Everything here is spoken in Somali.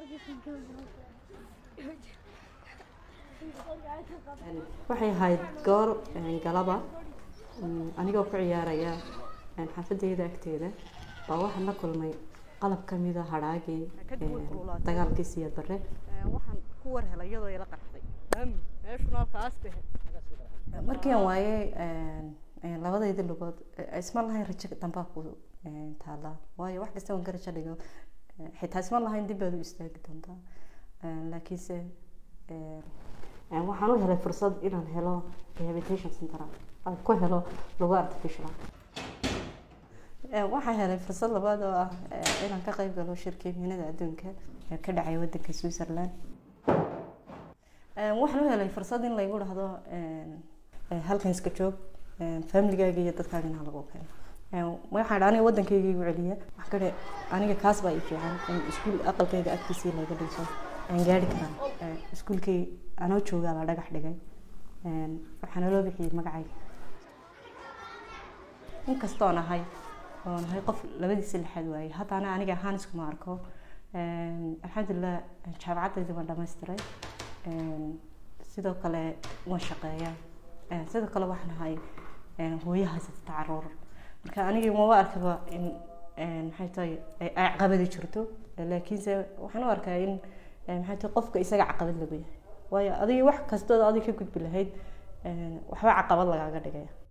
waxay ahayd goor galaba anigoo ku ciyaaraya xaafadeyda agteeda baa waxaan la kulmay qalab kamida hadhaagii dagaalkii siyaad bare waxaan ku war helay iyadoo ila qarxday meeshuna halkaas tahe markii aan waayay labadayda lugood isma lahayn rajo dambaa ku taala waayo wax kasta waan ka rajo dhigo xitaa isma lahayn dib baad u istaagi doontaa laakiinse waxaan u helay fursad inaan helo rehabilitation center aan ku helo lugo artificial waxaan helay fursad labaad oo ah inaan ka qayb galo shirkii miinada adduunka ee ka dhacay wadanka switzerland waxaan u helay fursad in laygu dhahdo halkan iska joog familigaaga iyo dadkaaga inaa lagu keeno waxaan aniga wadankayga igu celiya wax kale aniga kaas baa i fiican in iskuul aqalkayga agtiisii laga dhiso aan gaari karaa iskuulkay anoo joogaa la dhagax dhigay waxaana loo bixiyey magacayga inkastoon ahay oon ahay qof labadiisa lixaad waayey haddana aniga ahaan iskuma arko alxamdulilah jaamacadayda waan dhamaystiray sidoo kale waan shaqeeyaa sidoo kale waxaan ahay hooyo haysata caruur marka aniga maba arkaba in maxay tahay ay caqabadi jirto laakiinse waxaan u arkaa in maxay tahay qofka isaga caqabad lagu yahay waayo adiga wax kastood adiga ka gudbi lahayd waxba caqabad lagaaga dhigaya